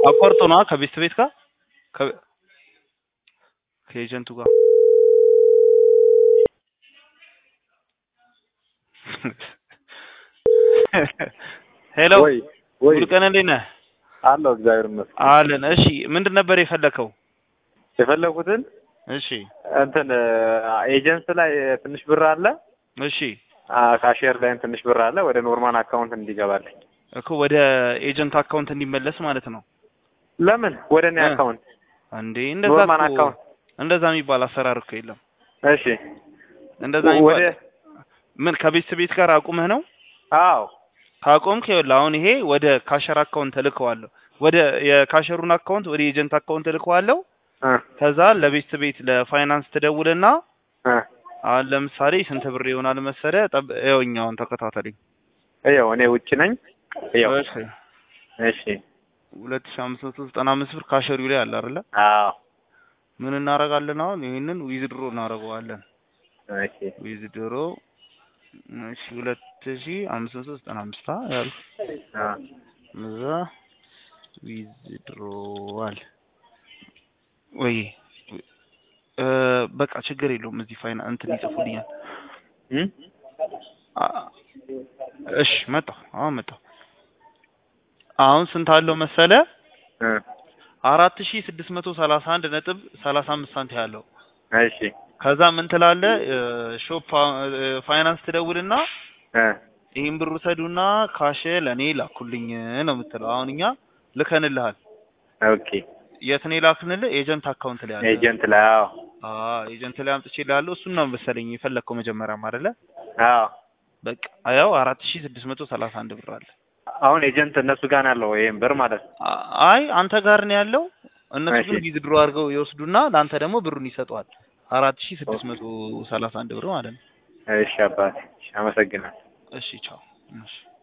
አቋርጦ ነዋ ከቤት ቤት ጋር ከ- ከኤጀንቱ ጋር ሄሎ ወይ ወይ ሙሉቀን እንዴት ነህ? አለው እግዚአብሔር ይመስገን። አለን። እሺ ምንድን ነበር የፈለከው? የፈለጉትን እሺ እንትን ኤጀንስ ላይ ትንሽ ብር አለ፣ እሺ ካሽየር ላይም ትንሽ ብር አለ። ወደ ኖርማል አካውንት እንዲገባልኝ። እኮ ወደ ኤጀንት አካውንት እንዲመለስ ማለት ነው ለምን ወደ እኔ እ። አካውንት? እንዴ? እንደዛ ኖርማል እኮ አካውንት። እንደዛ የሚባል አሰራር እኮ የለም። እሺ እንደዛ ወደ የሚባል ምን ከቤት ቤት ጋር አቁመህ ነው? አዎ ካቆምክ ይኸውልህ አሁን ይሄ ወደ ካሸር አካውንት እልከዋለሁ። ወደ የካሸሩን አካውንት ወደ ኤጀንት አካውንት እልከዋለሁ። እ ከዛ ለቤት ቤት ለፋይናንስ ትደውልና እ አሁን ለምሳሌ ስንት ብር ይሆናል መሰለህ? ጠብ ይኸውኛውን ተከታተለኝ። ይኸው እኔ ውጭ ነኝ። ይኸው እሺ እሺ ሁለት ሺህ አምስት መቶ ዘጠና አምስት ብር ካሸሪው ላይ አለ አይደለ? አዎ ምን እናደርጋለን አሁን? ይሄንን ዊዝድሮ እናደርገዋለን። እሺ ዊዝድሮ እሺ ሁለት ሺህ አምስት መቶ ዘጠና አምስት አ ያሉ አ እዛ ዊዝድሮዋል ወይ እ በቃ ችግር የለውም። እዚህ ፋይና እንትን ይጽፉልኛል። እም አ- እሺ መጣሁ። አሁን መጣሁ። አሁን ስንት አለው መሰለ? እ አራት ሺህ ስድስት መቶ ሰላሳ አንድ ነጥብ ሰላሳ አምስት ሳንቲም ያለው እሺ ከዛ ምን ትላለህ? ሾፕ ፋይናንስ ትደውልና እ ይህን ብር ውሰዱና ካሽ ለእኔ ላኩልኝ ነው የምትለው። አሁን እኛ ልከንልሃል። ኦኬ የት ነው የላክንልህ? ኤጀንት አካውንት ላይ አለ። ኤጀንት ላይ አዎ አዎ ኤጀንት ላይ አምጥቼልሃለሁ። እሱን ነው መሰለኝ የፈለግከው መጀመሪያም አይደለ? አዎ በቃ ያው አራት ሺህ ስድስት መቶ ሰላሳ አንድ ብር አለ። አሁን ኤጀንት እነሱ ጋር ነው ያለው ይሄን ብር ማለት ነው። አ- አይ አንተ ጋር ነው ያለው። እነሱ እሺ። ግን ዊዝድሮ አድርገው ይወስዱና ለአንተ ደግሞ ብሩን ይሰጠዋል። አራት ሺህ ስድስት መቶ ሰላሳ አንድ ብር ማለት ነው። እሺ አባቴ እሺ፣ አመሰግናለሁ። እሺ ቻው። እሺ